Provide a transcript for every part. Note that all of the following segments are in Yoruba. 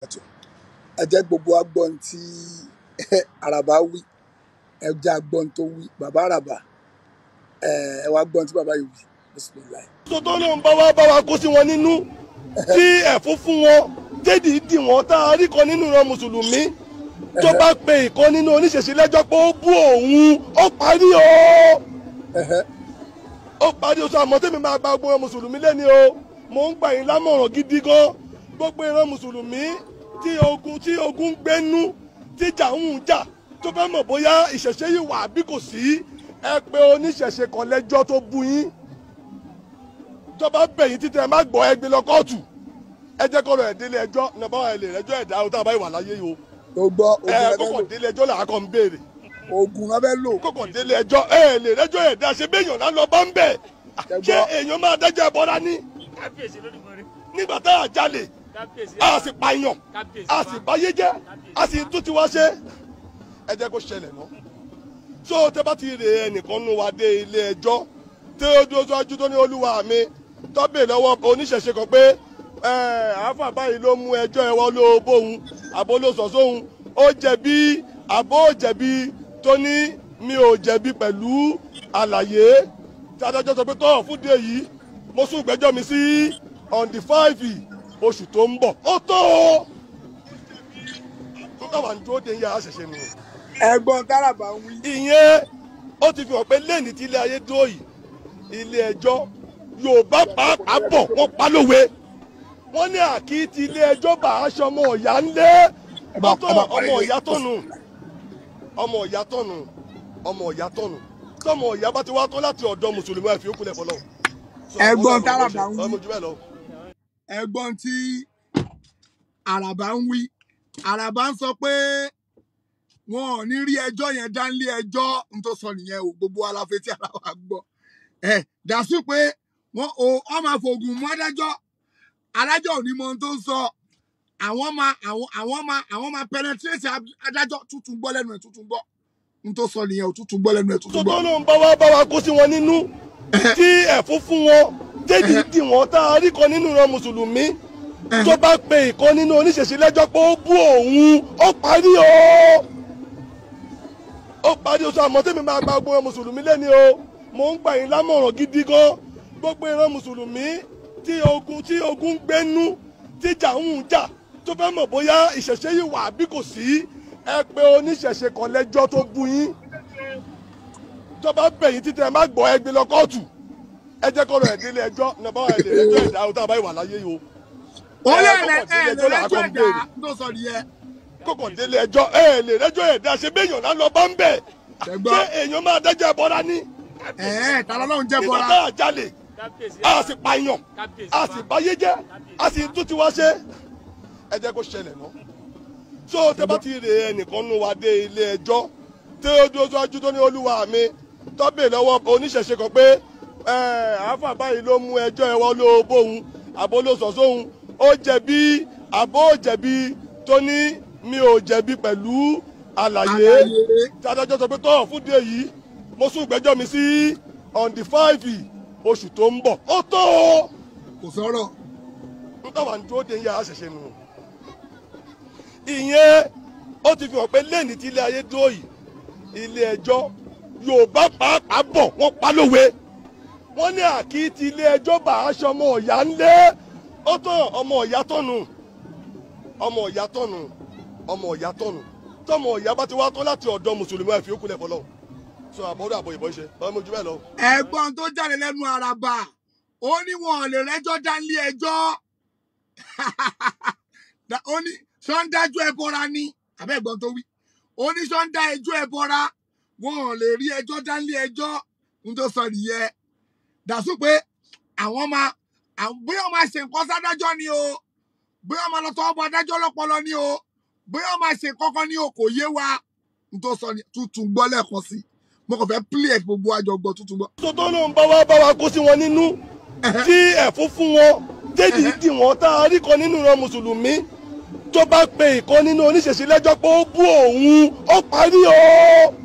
ẹ jẹ́ gbogbo agbọ́n tí àràbà wí ẹ jẹ́ agbọ́n tó wí bàbá àràbà ẹ ẹ wá gbọ́n tí bàbá yìí wí bisimilayi. tó tó ló ń bá wa bá wa kó sí wọn nínú tí ẹ̀fún fún wọn dédì dì wọ́n tá a rí kan nínú ìran mùsùlùmí tó bá pe ìkan nínú oníṣẹ̀ṣe lẹ́jọ́ pé ó bú òun ó parí o ó parí o sọ àmọ́ tèmi máa gba gbogbo ìran mùsùlùmí lẹ́ni o mò ń gbà yín lámọ̀ràn gidi gan gbogbo ìran mùsùlùmí tí ogun tí ogun ń gbénú tí jà ń jà tó fẹ́ mọ̀ bóyá ìṣẹ̀ṣe yìí wà bí kò sí ẹ pé oníṣẹ̀ṣe kan lẹ́jọ́ tó bú yín tó bá bẹ̀yìn títí ẹ má gbọ́ ẹ gbé lọ kóòtù ẹ jẹ́ kọ́rọ̀ ẹ̀ délé ẹjọ́ nàbá ẹ lè rẹ́jọ́ ẹ̀dá o tá a bá ìwà láyé yìí o tó gbọ́ ẹ ogun kókò lọ́fẹ́ délé ẹjọ́ là á kọ́ ń béèrè lò ogun lọ́fẹ́ lò kókò délé ẹjọ́ ẹ lè rẹ́jọ́ ẹ̀dá ṣe béèyàn náà lọ bá ń bẹ̀ Ẹ ṣé gbọ́. èèyàn máa dájọ́ ẹ̀bọra ní kábíyèsí lódìmọ̀rí nígbà tá a jalè kábíyèsí a sì pààyàn kábíyèsí a sì báyé jẹ́ a sì tún ti wá ṣe ẹ jẹ́ kó ṣẹlẹ̀ náà so tẹ bá ti rè ẹnìkan nù wá dé ilé ẹjọ́ tí ó dúró síwájú tó ní olúwa mi tọ́bẹ̀ lọ́wọ́ oníṣẹ̀ṣe kan pé ẹ, àáfà báyìí ló mú ẹjọ́ ẹ wọ́n ló bóun àbó ló sọ sóhun ó jẹ̀bi àbó ò jẹ̀bi tó ní mi ò jẹ̀bi pẹ̀lú àlàyé tí adájọ́ sọ pé tọ́ fún díẹ̀ yìí mo sún ìgbẹ́jọ́ mi sí on the five oṣù tó ń bọ̀ ó tó o tó táwa ń dúró de ń yára ṣẹ̀ṣẹ̀ nù ẹ̀gbọ́n táràbà ń wí ìyẹn ó ti fi hàn pé lẹ́ẹ̀ni tí ilé ayé dúró yìí ilé ẹjọ́ yorùbá pàápàá bọ̀ wọ́n pa lówe wọ́n ní àkí ti ilé ẹjọ́ bá aṣọ ọmọ ọ̀yá ńlé bá- ọtọ ẹ bá ọmọ parí ọ̀yá tọ̀nù ọmọ ọ̀yá tọ̀nù ọmọ ọ̀yá tọ̀nù tọmọ ọ̀yá bá ti wá tán láti ọ̀dọ̀ mùsùlùmí ẹ̀ fi ó kulẹ̀ fọlọ́ Ẹ̀gbọ́n Táràbà ń wí. ọmọ jù bẹ́ẹ̀ lọ. ẹ̀gbọ́n tí àràbà ń wí àràbà ń sọ pé wọn ò ní rí ẹjọ́ yẹn dá nílé ẹjọ́ n tó sọ nìyẹn o gbogbo aláfẹ tí ara wa gbọ́ ẹ dàsú pé wọn ò wọn máa fògùn mú adájọ́ adájọ́ ò ní mọ ohun tó ń sọ àwọn máa àwọn àwọn máa àwọn máa penetrate adájọ́ tuntun gbọ́ lẹ́nu ẹ̀ tuntun gbọ́ n tó sọ nìyẹn o tuntun gbọ́ lẹ́nu ẹ̀ tuntun tó gbọ́. tó ló ń bá wa bá wa kó sí wọn nínú tí ẹ̀fún fún wọn dédì dì wọ́n tá a rí kan nínú ìran mùsùlùmí tó bá pe ìkan nínú oníṣẹ̀ṣe lẹ́jọ́ pé ó bú òun ó parí o ó parí o sọ àmọ́ tèmi máa gba gbogbo ìran mùsùlùmí lẹ́ni o mò ń gbà yín lámọ̀ràn gidi gan gbogbo ìran mùsùlùmí tí ogun tí ogun ń gbénú tí jà ń jà tó fẹ́ mọ̀ bóyá ìṣẹ̀ṣe yìí wà bí kò sí ẹ pé oníṣẹ̀ṣe kan lẹ́jọ́ tó bú yín tó bá bẹ̀yìn títí ẹ má gbọ́ ẹ gbé lọ kóòtù ẹ jẹ́ kọ́rọ̀ ẹ̀ délé ẹjọ́ nàbá ẹ̀ lè rẹ́jọ́ ẹ̀dá o tá a bá ìwà láyé yìí o ó lè ẹ, rẹ kọ́kọ́ ẹ délé lè ẹjọ́ rẹjọ́ làá kọ́ ń ẹ̀dá béèrè. n tó sọ nìyẹn kọ́kọ́ délé ẹjọ́ ẹ lè rẹ́jọ́ ẹ̀dá ṣe béèyàn náà lọ bá ń bẹ̀ Ṣẹ̀gbọ́n. ṣé èèyàn máa dájọ́ ẹ̀bọra ní ẹ ẹ tàlọ́ lọ́hùn jẹ́ nígbà bọ́ra tá a jalè kábíyèsí a sì pààyàn kábíyèsí a sì báyé jẹ́ a sì tún ti wá ṣe ẹ jẹ́ kó ṣẹlẹ̀ náà so tẹ bá ti rè ẹnìkan nù wá dé ilé ẹjọ́ tí ó dúró síwájú tó ní olúwa mi tọ́bẹ̀ lọ́wọ́ oníṣẹ̀ṣe kan pé ẹ, àáfà báyìí ló mú ẹjọ́ ẹ̀wọ́ ló bóun àbó ló sọ sóhun ó jẹ̀bi àbó ò jẹ̀bi tó ní mi ò jẹ̀bi pẹ̀lú àlàyé Àlàyé. tí adájọ́ sọ pé tọ́ fún díẹ̀ yìí mo sún ìgbẹ́jọ́ mi sí on the five oṣù tó ń bọ̀ ó tó o kò sọ̀rọ̀ n táwa ń dúró de ń yára ṣẹ̀ṣẹ̀ nù. ìyẹn ó ti fi hàn pé lẹ́ẹ̀ni tí ilé ayé dúró yìí ilé ẹjọ́ yorùbá pàápàá bọ̀ wọ́n pa lówe wọ́n ní àkí ti ilé ẹjọ́ bá aṣọ ọmọ ọ̀yá ńlé ó tán ọmọ ọ̀yá tọ̀nù ọmọ ọ̀yá tọ̀nù ọmọ ọ̀yá tọ̀nù tọmọ ọ̀yá bá ti wá tán láti ọ̀dọ̀ mùsùlùmí ẹ̀ fi ó kulẹ̀ fọlọ́ sọ àbọ̀dọ̀ àbọ̀ ìbọn ṣe ọmọ ojú bẹ́ẹ̀ lọ. ẹ̀gbọ́n tó jáde lẹ́nu àràbà ó ní wọn ò lè rẹ́jọ́ dá nílé ẹjọ́ Da- ó ní sọ́ńdájú ẹbọra ni àbẹ́ ẹ̀gbọ́n tó wí ó ní sọ́ńdá ẹjọ́ ẹbọra wọn ò lè rí ẹjọ́ dá nílé ẹjọ́ ń tó sọ nìyẹn dàsú pé àwọn máa àwọn- bóyá wọn máa ṣe nǹkan sádájọ́ ni o bóyá wọn máa lọ tọwọ́ bọ adájọ́ lọ́pọlọ ni o bóyá wọn máa ṣe kankan ni o kò yé wa ń tó sọ ni tuntun gbọ́ lẹ́ẹ̀kan sí mo kàn fẹ́ pílẹ̀ gbogbo àjọgbọ́ tuntun gbọ́. tó tó ló ń bá wa bá wa kó sí wọn nínú tí ẹ̀fún fún wọn dédì dì wọ́n tá a rí kan nínú ìran mùsùlùmí tó bá pe ìkan nínú oníṣẹ̀ṣe lẹ́jọ́ pé ó bú òun ó parí o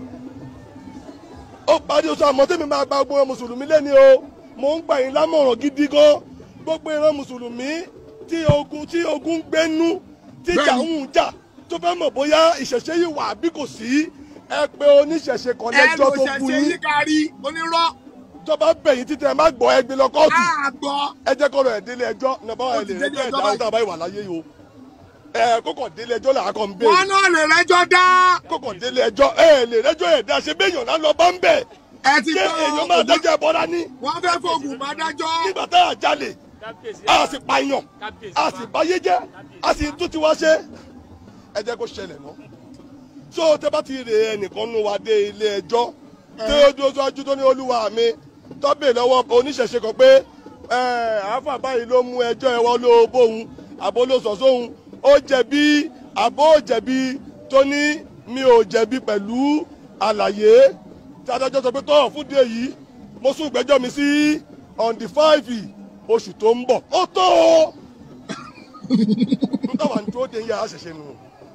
ó parí o sọ àmọ́ tèmi máa gba gbogbo ìran mùsùlùmí lẹ́ni o mò ń gbà yín lámọ̀ràn gidi gan gbogbo ìran mùsùlùmí tí ogun tí ogun ń gbénú tíjà Bẹ́ẹ̀ni. ń jà tó fẹ́ mọ̀ bóyá ìṣẹ̀ṣe yìí wà bí kò sí ẹ pé oníṣẹ̀ṣe kan ẹ lò lẹ́jọ́ tó bu ṣẹ̀ṣẹ̀ yín yí kárí onírọ́ tó bá bẹ̀yìn títí ẹ má gbọ́ ẹ gbé lọ kóòtù àgbọ̀ ẹ jẹ́ kọ́rọ̀ ẹ̀ délé ẹjọ́ nàbà Ó ẹ ti lè délé rẹ́jọ́ ẹjọ́ ẹ̀dá báyìí. ọ̀tá àbáyé wà láyé yìí o ẹ kókò délé ẹjọ́ là á kàn ń wọn béèrè náà lè rẹ́jọ́ dá kókò délé ẹjọ́ ẹ lè rẹ́jọ́ ẹ̀dá ṣe béèyàn náà lọ bá ń bẹ̀ ẹ ti ṣé èèyàn máa gbọ́ dájọ́ ẹbọ dání wọn fẹ́ fògùn bá dájọ́ nígbà tá a jalè kábíyèsí a sì pààyàn kábíyèsí a sì báyé jẹ́ a sì tún ti wá ṣe ẹ jẹ́ kó ṣẹlẹ̀ mọ́ tó tẹ́ bá ti rè ẹnìkan nù wá dé ilé ẹjọ́ tí ó dúró síwájú tó ní olúwa mi tọ́bẹ̀ lọ́wọ́ oníṣẹ̀ṣe kan pé ẹ àáfà báyìí ló mú ẹjọ́ ẹwọ́ ló bóun àbó ló sọ sóhun ó jẹ̀bi àbó jẹ̀bi tó ní mi ò jẹ̀bi pẹ̀lú àlàyé tí adájọ́ sọ pé tọ́ fún díẹ̀ yìí mo sún ìgbẹ́jọ́ mi sí on the five oṣù tó ń bọ̀ ó tó o nígbà wà ní tó dé yàrá ṣẹ̀ṣẹ̀ nù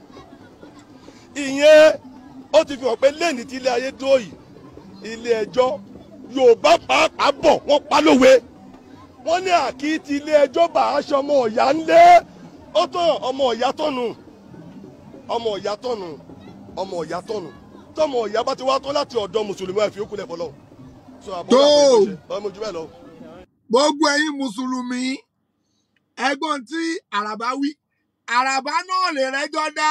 ìyẹn ó ti fi hàn pé lẹ́ni tí ilé ayé dúró yìí ilé ẹjọ́ yorùbá pàápàá bọ̀ wọ́n pa lówe wọ́n ní àkí ti ilé ẹjọ́ bá aṣọ ọmọ ọ̀yá ńlẹ́ ó tán ọmọ ọ̀yá tọ̀nù ọmọ ọ̀yá tọ̀nù ọmọ ọ̀yá tọ̀nù tọmọ ọ̀yá bá ti wá tán láti ọ̀dọ̀ mùsùlùmí ẹ̀ fi ó kulẹ̀ fọlọ́ so àbọ̀ Tó. ọmọ ojú bẹ́ẹ̀ lọ. gbogbo ẹ̀yin mùsùlùmí ẹ̀gbọ́n tí àràbá wí àràbá náà lè rẹ́jọ́ dá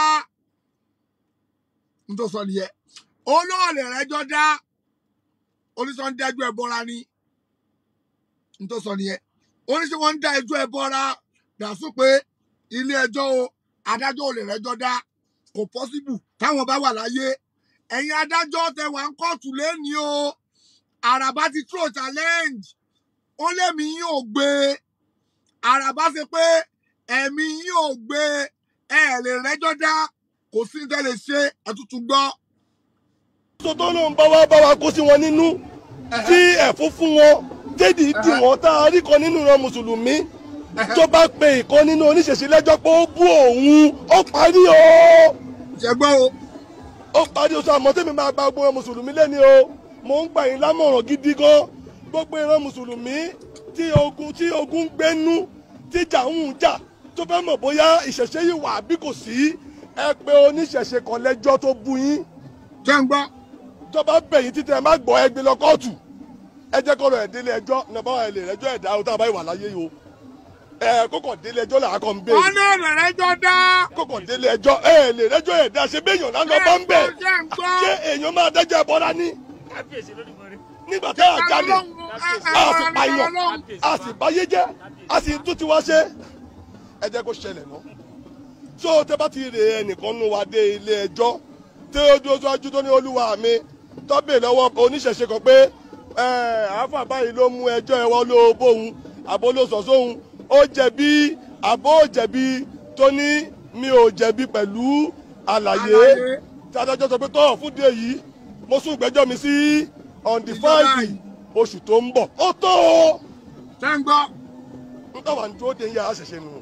nítorí sọ nìyẹn ó náà lè rẹ́jọ́ dá oníṣẹ́ ń dájú ẹ̀ bọ́ra ni nítorí sọ nìyẹn oníṣẹ́ wọn ń dá ẹjọ́ ẹ̀ bọ́ra dàsú pé ilé ẹjọ́ o adájọ́ ò lè rẹ́jọ́ dá kò pọ́síbù táwọn bá wà láyé ẹ̀yin adájọ́ tẹ wà ń kóòtù lẹ́ni o àràbá ti throw challenge ó lẹ́mí yín ò gbé àràbá ṣe pé ẹ̀mí yín ò gbé ẹ lè rẹ́jọ́ dá kò sí ní tẹ́lẹ̀ ṣe ẹ̀tútù gbọ́. tó tó ló ń bá wá bá wa kó sí wọn nínú tí ẹ̀fún fún wọn dédì dì wọ́n tá a rí kan nínú ìran mùsùlùmí tó bá pe ìkan nínú oníṣẹ̀ṣe lẹ́jọ́ pé ó bú òun ó parí o ṣẹgbọ́ o ó parí o sọ àmọ́ tèmi máa gba gbogbo ìran mùsùlùmí lẹ́ni o mò ń gbà yín lámọ̀ràn gidi gan gbogbo ìran mùsùlùmí tí ogun tí ogun ń gbénú tíjà ń jà tó fẹ́ mọ̀ bóyá ìṣẹ̀ṣe yìí wà bí kò sí ẹ pé oníṣẹ̀ṣe kan lẹ́jọ́ tó bú yín ṣé ń gbọ́ tó bá bẹ̀yìn títí ẹ má gbọ́ ẹ gbé lọ kóòtù ẹ jẹ́ kọ́rọ̀ ẹ̀ délé ẹjọ́ nàbà ẹ lè rẹ́jọ́ ẹ̀dá ọ̀tá àbáyé wà láyé yìí o ẹ kókò délé ẹjọ́ là á kàn ń wọn béèrè náà lè rẹ́jọ́ dá. kókò délé ẹjọ́ ẹ lè rẹ́jọ́ ẹ̀dá ṣe béèyàn náà lọ bá ń bẹ̀ ṣé ń gbọ́ ṣé èèyàn máa dájọ́ ẹ̀bọ dání kábíyèsí lódìmọ̀rẹ́ nígbà tá a jalè a sì pààyàn a sì báyé jẹ́ a sì tún ti wá ṣe ẹ jẹ́ kó ṣẹlẹ̀ náà tó tẹ bá ti rè ẹnìkan nù wá dé ilé ẹjọ́ tí ó dúró síwájú tó ní olúwa mi tọ́bẹ̀ lọ́wọ́ oníṣẹ̀ṣe kan pé ẹ àáfà báyìí ló mú ẹjọ́ ẹwọ́ ló bóun àbó ló sọ sóhun ó jẹ̀bi àbó jẹ̀bi tó ní mi ò jẹ̀bi pẹ̀lú àlàyé Àlàyé. tí adájọ́ sọ pé tọ́ fún díẹ̀ yìí mo sún ìgbẹ́jọ́ mi sí on the Ìjọba five yìí. oṣù tó ń bọ̀ ó tó o ṣé ń gbọ́ nígbà wà ní dúró de yàrá ṣẹ̀ṣẹ̀ nù.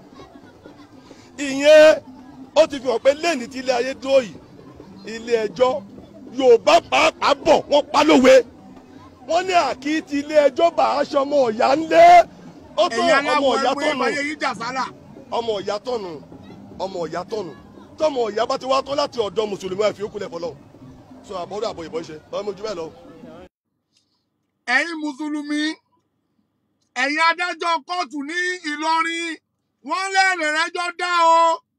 ìyẹn ó ti fi hàn pé lẹ́ni tí ilé ayé dúró yìí ilé ẹjọ́ yorùbá pàápàá bọ̀ wọ́n pa lówe wọ́n ní àkí ti ilé ẹjọ́ bá aṣọ ọmọ ọ̀yá ńlẹ́ ó tó ẹ̀yin ọmọ aláwọ̀ ọ̀yá ẹgbẹ́ tọ̀nù ìbáyé yín jà sálà. ọmọ ọ̀yá tọ̀nù ọmọ ọ̀yá tọ̀nù tọmọ ọ̀yá bá ti wá tó láti ọ̀dọ̀ mùsùlùmí ẹ̀ fi ó kulẹ̀ fọlọ́ sọ àbọ̀dọ̀ àbọ̀ ìbọn ṣe ọmọ ojú bẹ́ẹ̀ lọ. ẹ̀yin mùsùlùmí ẹ̀yin adájọ́ kóòtù ní ìlọrin wọ́n lè lè rẹ́jọ́ dá o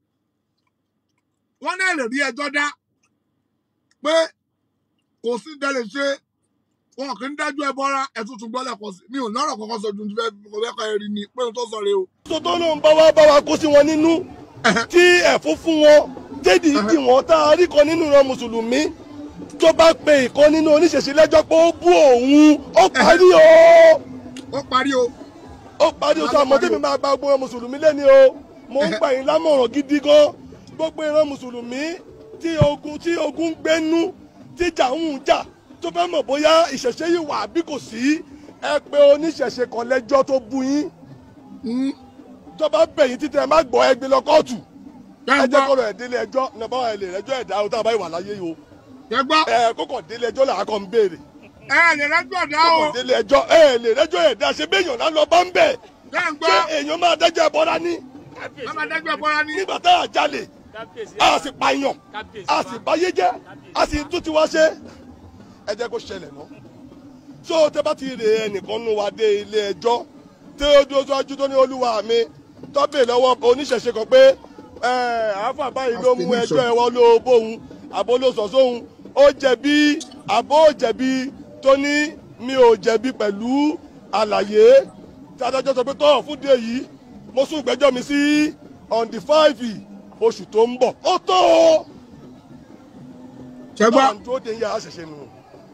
wọ́n lè lè rí ẹjọ́ dá pé kò sí tẹ́lẹ̀ ṣe wọn kì í dájú ẹ bọ́ra ẹ̀tútù gbọ́dọ̀ pọ̀ sí mi ò lọ́rọ̀ kankan sọ ju ti fẹ́ kò fẹ́ kọ́ ẹ̀rí ni pé o tó sọ rè o. tó tó ló ń bá wá bá wa kó sí wọn nínú tí ẹ̀fún fún wọn dédì dì wọ́n tá a rí kan nínú ìran mùsùlùmí tó bá pe ìkan nínú oníṣẹ̀ṣe lẹ́jọ́ pé ó bú òun ó parí o ó parí o ó parí o sọ àmọ́ tèmi máa gba gbogbo ìran mùsùlùmí lẹ́ni o mo ń gbà yín lámọ̀ràn gidi gan gbogbo ìran mùsùlùmí tí ogun tí ogun ń gbénú tíjà ń jà tó fẹ́ mọ̀ bóyá ìṣẹ̀ṣe yìí wà bí kò sí ẹ pé oníṣẹ̀ṣe kan lẹ́jọ́ tó bú yín Mm. tó bá bẹ̀yìn títí ẹ má gbọ́ ẹ gbé lọ kóòtù ṣé ẹ ń jẹ́ gbọ́ kọ́rọ̀ ẹ̀ délé ẹjọ́ nàbà ẹ lè rẹ́jọ́ ẹ̀dá ọ̀tá àbáyé wà láyé yìí o ṣé gbọ́ ẹ kókò délé ẹjọ́ là á kàn ń béèrè ẹ lè rẹ́jọ́ dá o kókò délé ẹjọ́ ẹ lè rẹ́jọ́ ẹ̀dá ṣe béèyàn náà lọ bá ń bẹ̀ ṣé ń ṣé gbọ́ èèyàn máa dájọ́ ẹbọ dání kábíyèsí Bàbá Adájọ́ Bọ́lá ní. nígbà tá a jalè kábíyèsí a sì pààyàn kábíyèsí a sì báyé jẹ́ a sì tún ti wá ṣe ẹ jẹ́ kó ṣẹlẹ̀ náà so tẹ bá ti rè ẹnìkan nù wá dé ilé ẹjọ́ tí ó dúró síwájú tó ní olúwa mi tọ́bẹ̀ lọ́wọ́ oníṣẹ̀ṣe kan pé ẹ àáfà báyìí ló mú ẹjọ́ ẹ wọ́n ló bóun àbó ló sọ sóhun ó jẹ̀bi àbó jẹ̀bi tó ní mi ò jẹ̀bi pẹ̀lú àlàyé tí adájọ́ sọ pé tọ́ fúndé yìí mo sún ìgbẹ́jọ́ mi sí on the five oṣù tó ń bọ̀ ó tó o Ṣẹ́gbọ́n. báwa ń dúró de ń yàrá ṣẹ̀ṣẹ̀ nù.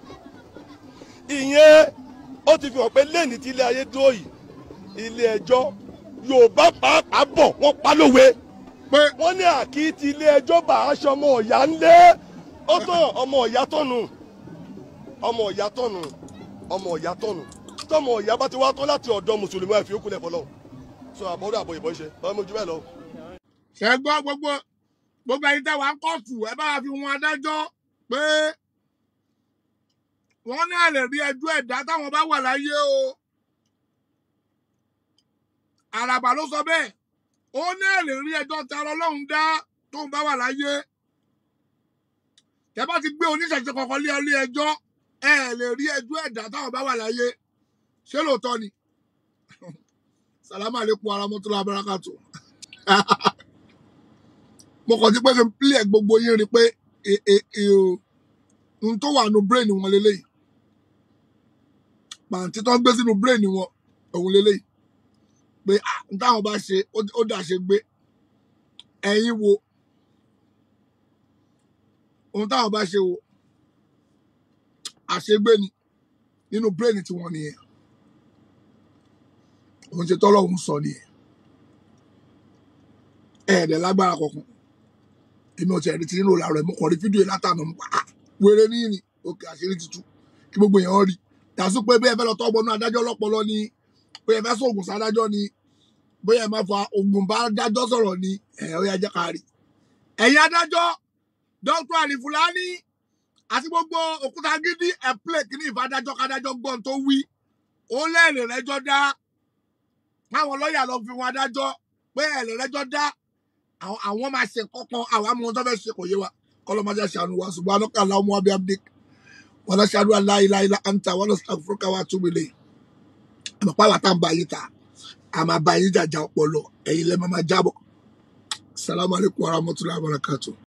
ìyẹn ó ti fi hàn pé lẹ́ni tí ilé ayé dúró yìí ilé ẹjọ́ yorùbá pàápàá bọ̀ wọ́n pa lówe Pé wọ́n ní àkìtì ilé ẹjọ́ bá aṣọ ọmọ ọ̀yá ńlé ó tán ọmọ ọ̀yá tọ̀nù ọmọ ọ̀yá tọ̀nù ọmọ ọ̀yá tọ̀nù tọmọ ọ̀yá bá ti wá tán láti ọ̀dọ̀ mùsùlùmí àfi òkú lẹ̀ fọlọ́ sọ àbọ̀dọ̀ àbọ̀ ìbọn ṣe ọmọ ojú bẹ́ẹ̀ lọ. ṣẹ́gbọ́n gbogbo gbogbo ẹni tẹ́ wà ń kọ́ọ̀tù ẹ bá wa fi wọn adájọ́ pé wọ́n ní àlè rí ẹjọ́ ẹ̀dá táwọn bá wà láyé o. Àràbà ló sọ bẹ́ẹ̀ ó ní àlè rí ẹjọ́ tí ara ọlọ́run dá tóun bá wà láyé. Tẹ́ bá ti gbé oníṣẹ̀ṣe kankan lé ilé ẹjọ́ ẹ lè rí ẹjọ́ ẹ̀dá táwọn bá wà láyé ṣé lóòótọ́ ni? Sàlámù àlékún ara mọ́tò lábárakàtò mo kàn ti pé kí n pílẹ̀ gbogbo yín rí pé e- e- e- o, n tó wà nù brain wọn leléyìí pàǹtí tó ń gbé sínú brain wọn òun leléyìí pé ah, n táwọn bá ṣe ó- ó dà ṣe gbé ẹ̀yin wo ohun táwọn bá ṣe wo àṣegbé ni nínú brain tiwọn nìyẹn òun ṣe tọ́lọ́ òun sọ nìyẹn ẹ̀ẹ́dẹ̀ lágbára kankan èmi ò tiẹ̀ rí ti nínú làárọ̀ ẹ̀ mo kàn rí fídíò yìí látànà mo pa á wéré ní ní òkè àṣírí ti tú kí gbogbo èèyàn rí dàsú pé bí ẹ fẹ́ lọ tọ́ ọgbọ́nú adájọ́ lọ́pọlọ ni bóyá ẹ fẹ́ sóògùn sádájọ́ ni bóyá ẹ máa fa oògùn bá adájọ́ sọ̀rọ̀ ni ẹ̀ ó yá jẹ́ ká rí. ẹ̀yin adájọ́ dr ali fulani àti gbogbo òkúta gidi ẹ̀ plẹ̀ kí ní ìfadájọ́ kádájọ́ gbọ́n tó wí ó lẹ́ẹ̀lì rẹ́jọ́ dá káwọn lọ́ọ̀yà lọ fi wọn adájọ́ pé ẹ̀lì rẹ́jọ́ dá àwọn àwọn máa ṣe kankan àwọn amọ̀ tó fẹ́ ṣe kò yé wa kọlọmọdé ṣàánú wa subhanaka allahumma wa bihamdik wa nashhadu an la ilaha illa anta wa nastaghfiruka wa atubu ilayk àmọ́ pàwọ́ tá à ń bá yín ta àmọ́ bá yín jàjà ọpọlọ ẹ̀yin lẹ́ẹ̀ máa jábọ̀ salamu alaykum wa rahmatulahi wa barakatuh.